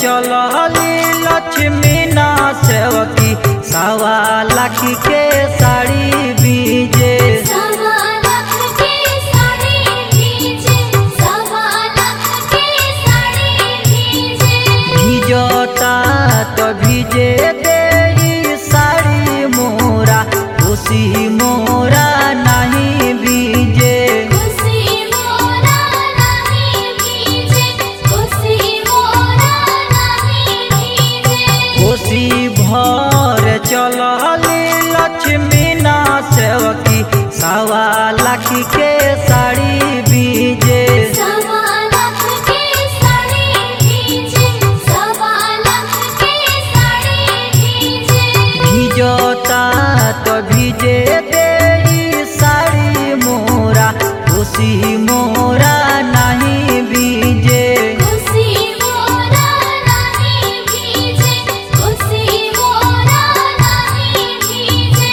चलली लक्ष्मी ना सेवकी सवा लाख के साड़ी बीजे सवा लाख के साड़ी भीजे सवा लाख के साड़ी भीजे भिजता तो भिजे देई साड़ी मोरा खुशी मोरा नहीं बीजे खुशी मोरा नहीं भीजे खुशी मोरा नहीं भीजे खुशी भर चलली लक्ष्मी ना सेवकी सवा लाख के साड़ी बीजे सवा लाख के साड़ी भीजे सवा लाख के साड़ी भीजे भिजता तो भिजे देई साड़ी मोरा खुशी मोरा नहीं बीजे खुशी मोरा नहीं भीजे खुशी मोरा नहीं भीजे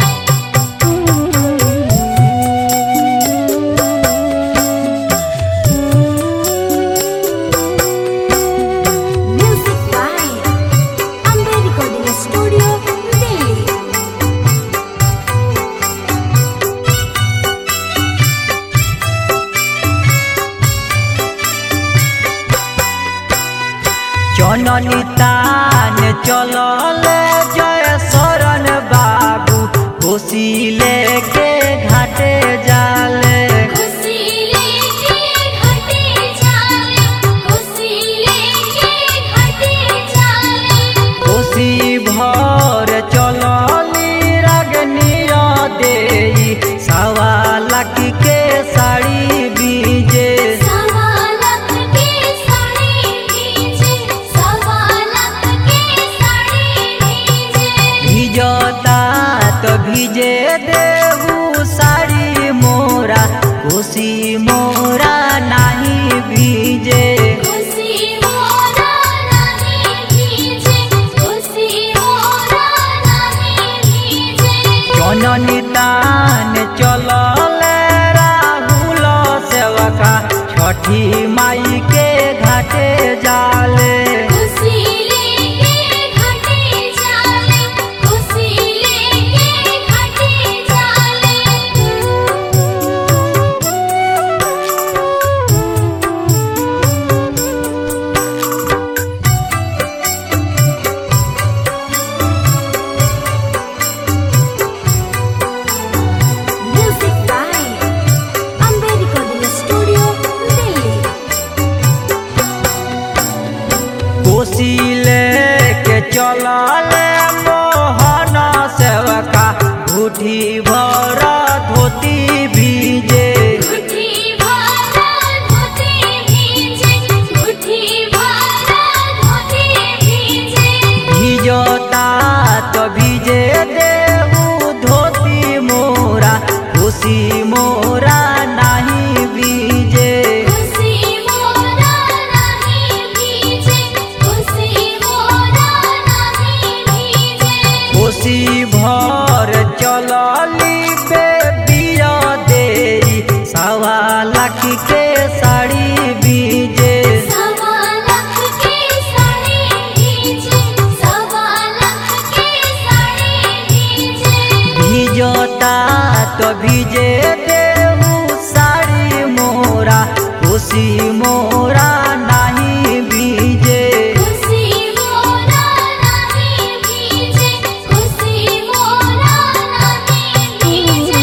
Music by Amber Recording Studio, Delhi. जननी तान चलल जय शरण बाबू खुशी लेके घाटे जाले खुशी लेके घटे जाले खुशी लेके घटे जाले खुशी भर चलली रागनिया देई सवा लाख के साड़ी बीजे सवा लाख के साड़ी भीजे सवा लाख के साड़ी भीजे भिजता तो भिजे देहू साड़ी मोरा खुशी मोरा नहीं बीजे खुशी मोरा नहीं भीजे खुशी मोरा नहीं भीजे जननी तान चलल राहुल सेवका छठी माई के घाटे जाले खुशी लेके घटे जाले खुशी लेके घटे जाले Music by Amber Recording Studio, Delhi. कोसी लेके चलल मोहन सेवका घुटी भर धोती भीजे मुट्ठी भरा धोती भीजे मुट्ठी भरा धोती भीजे भिजता तो भिजे देहू धोती मोरा खुशी मोरा नहीं बीजे खुशी मोरा नहीं भीजे खुशी मोरा नहीं भीजे खुशी भर चलली बेबिया देई सवा लाख के साड़ी बीजे सवा लाख के साड़ी भीजे सवा लाख के साड़ी भीजे भिजता तो भिजे देहू साड़ी मोरा खुशी मोरा नहीं बीजे खुशी मोरा नहीं भीजे खुशी मोरा नहीं भीजे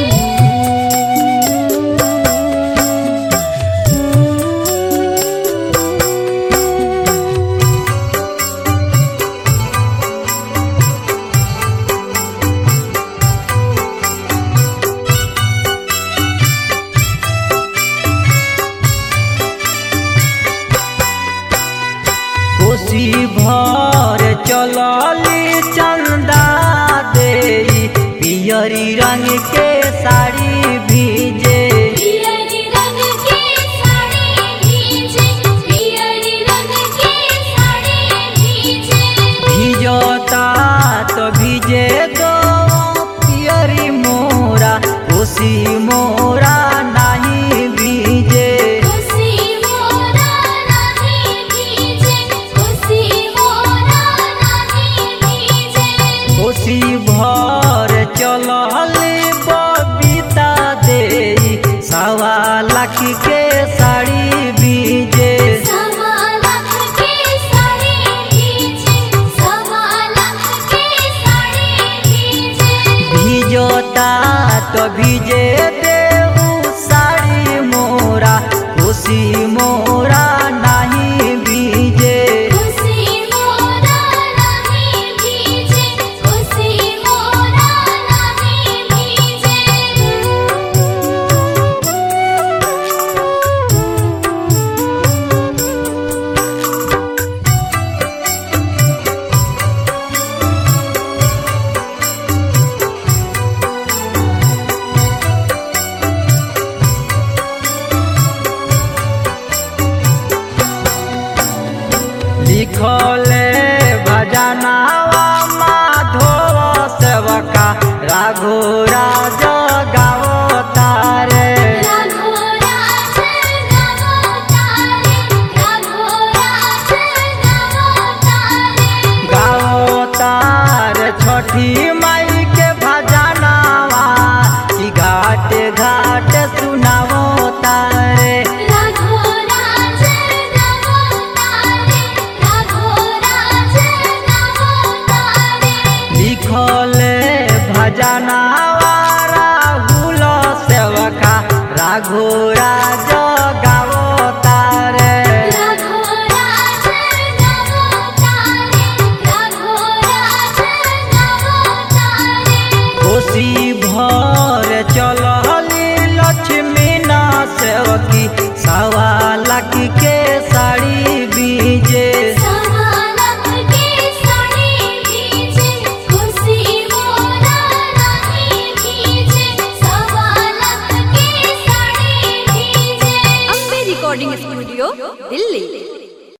खुशी भर चलली चंदा देई पियरी रंग के साड़ी भीजे पियरी रंग के साड़ी भीजे पियरी रंग के साड़ी भीजे भिजता तो भिजे दो पियरी मोरा खुशी मोरा नहीं बीजे खुशी मोरा नहीं भीजे खुशी लिखले भजनावा माधव सेवका राघो राज गाओ तारे राघो राज गावो तारे राघो राज गावो तारे गाओ तार छठी माई के भजनावा ई घाट घाट सुनावो तारे राघो राज गावो तारे राघो राज गावो तारे लिखले भजनावा राहुल सेवका राघो राज गाओ तारे राघो राज गावो तारे राघो राज गावो तारे कोशी भर